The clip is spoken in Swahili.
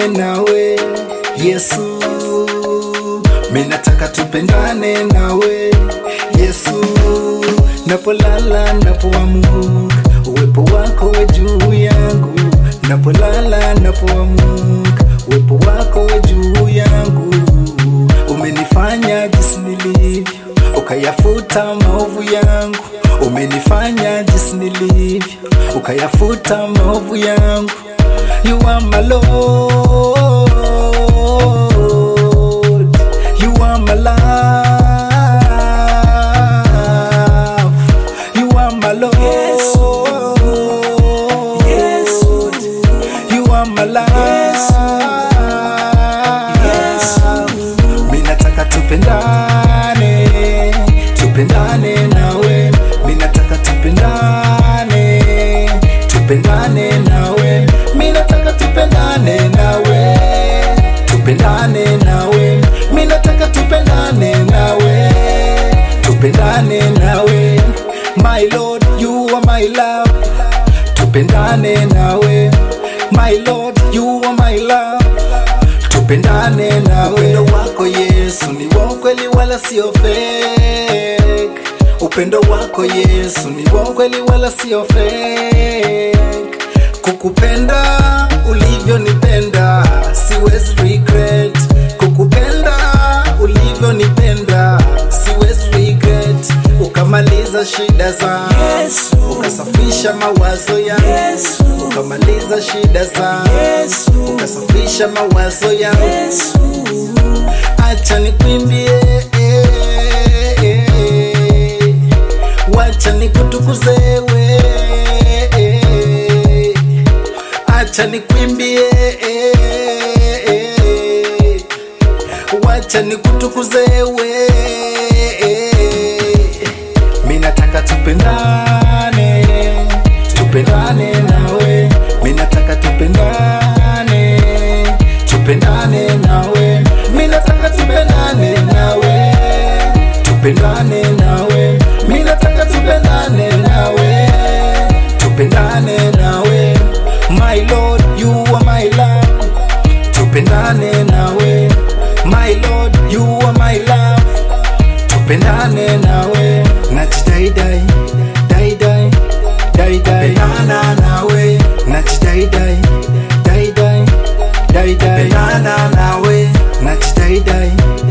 nawe Yesu, minataka tupendane nawe Yesu, napolala napoamuka, uwepo wako we juu yangu, napolala napoamuka, uwepo wako we juu yangu, umenifanya jinsi nilivyo, ukayafuta maovu yangu, umenifanya jinsi nilivyo, ukayafuta maovu yangu. You are my Lord, you are my love, you are my Lord, you are my love. Minataka tupendane, tupendane nawe, minataka tupendane, tupendane nawe, minataka tupendane nawe, tupendane nawe, minataka tupendane nawe, tupendane nawe, my Lord, you are my love, tupendane nawe, my Lord, you are my love tupendane na upendo wako Yesu ni wa ukweli wala sio fake. Upendo wako Yesu ni wa ukweli wala sio fake. Kukupenda ulivyonipenda siwezi regret. Kukupenda ulivyonipenda siwezi regret. Ukamaliza shida zangu Yesu. ukasafisha mawazo yangu Yesu. ukamaliza shida zangu Yesu. ukasafisha mawazo yangu Yesu, acha nikwimbie eh, eh, wacha nikutukuze we eh, acha nikwimbie eh, eh, wacha nikutukuze we minataka tupendane tupendane nawe minataka tupendane tupendane nawe minataka tupendane nawe tupendane nawe minataka tupendane nawe tupendane nawe my lord you are my love tupendane nawe my lord you are my love tupendane nawe najidaidai daidai daidai pendana nawe najidaidai daidai daidai pendana nawe najidaidai